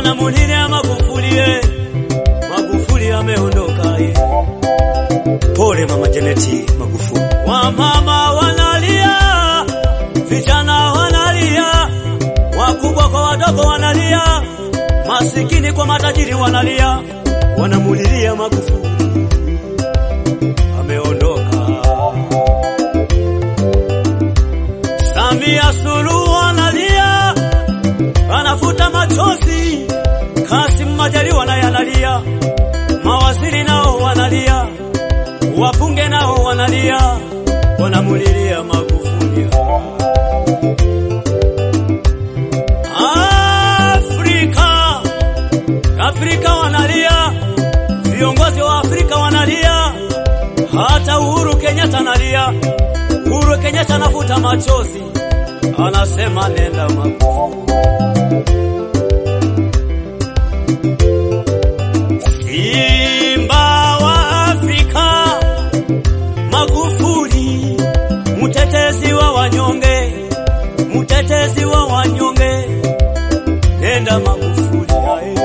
wanamulilia Magufuli, eh. Magufuli ameondoka eh. Pole mama Janeti Magufuli. Wamama wanalia, vijana wanalia, wakubwa kwa wadogo wanalia, masikini kwa matajiri wanalia, wanamulilia Magufuli ameondoka. Samia Suluhu analia, anafuta machozi. Kassim Majaliwa naye analia, mawaziri nao wanalia, wabunge nao wanalia, wanamulilia Magufuli. Afrika, Afrika wanalia, viongozi wa Afrika wanalia, hata Uhuru Kenyatta analia. Uhuru Kenyatta anafuta machozi, anasema nenda Magufuli. Simba wa Afrika, Magufuli, mtetezi wa wanyonge, mtetezi wa wanyonge, nenda Magufuli ae.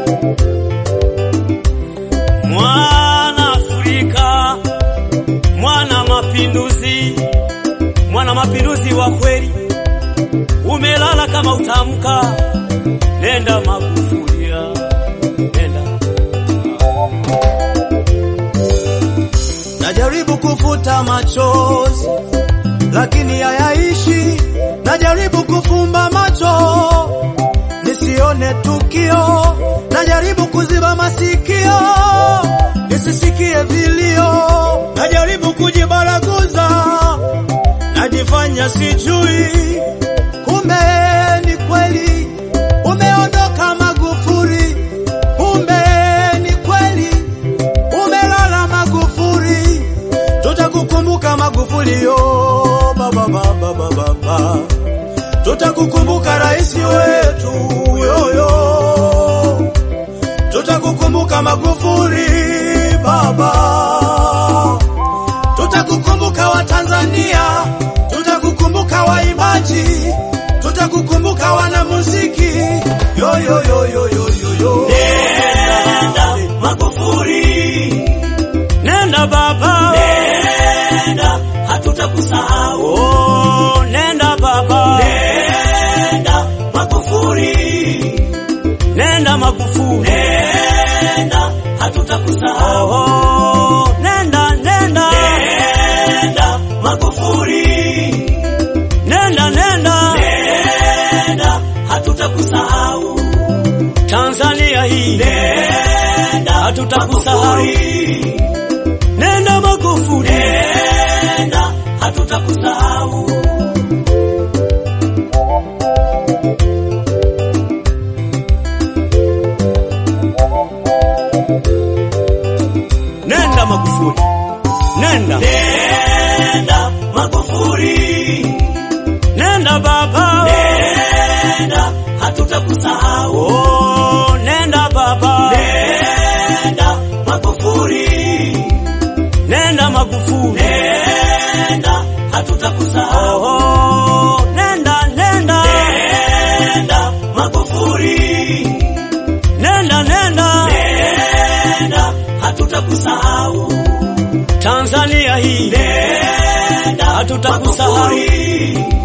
Mwana Afrika, mwana mapinduzi, mwana mapinduzi wa kweli, umelala kama utamka, nenda Magufuli ae. nenda Najaribu kufuta machozi lakini hayaishi. Najaribu kufumba macho nisione tukio. Najaribu kuziba masikio nisisikie vilio. Najaribu kujibaraguza, najifanya sijui, kumbe ni kweli umeondoka Magufuli. Kumbe ni kweli umelala Magufuli, tutakukumbuka Magufuli yo baba baba baba baba, tutakukumbuka rais wetu yoyo, tutakukumbuka Magufuli baba, tutakukumbuka Watanzania, tutakukumbuka waimbaji, tutakukumbuka wanamuziki yo yo yo yo yo yo yo. Nenda Magufuli, nenda baba, nenda hatutakusahau. Oh, nenda baba, nenda Magufuli, nenda Magufuli, nenda hatutakusahau. Oh, nenda nenda, nenda Magufuli, nenda nenda, nenda hatutakusahau. Tanzania hii nenda, hatutakusahau. Nenda Magufuli, nenda, hatutakusahau. Nenda Magufuli, nenda, nenda Magufuli, nenda baba, nenda, hatutakusahau. Oh, nenda baba, nenda Magufuli, nenda Magufuli, nenda, hatutakusahau. Oh, nenda, nenda, nenda Magufuli, nenda, nenda, nenda, hatutakusahau. Tanzania hii, nenda, hatutakusahau.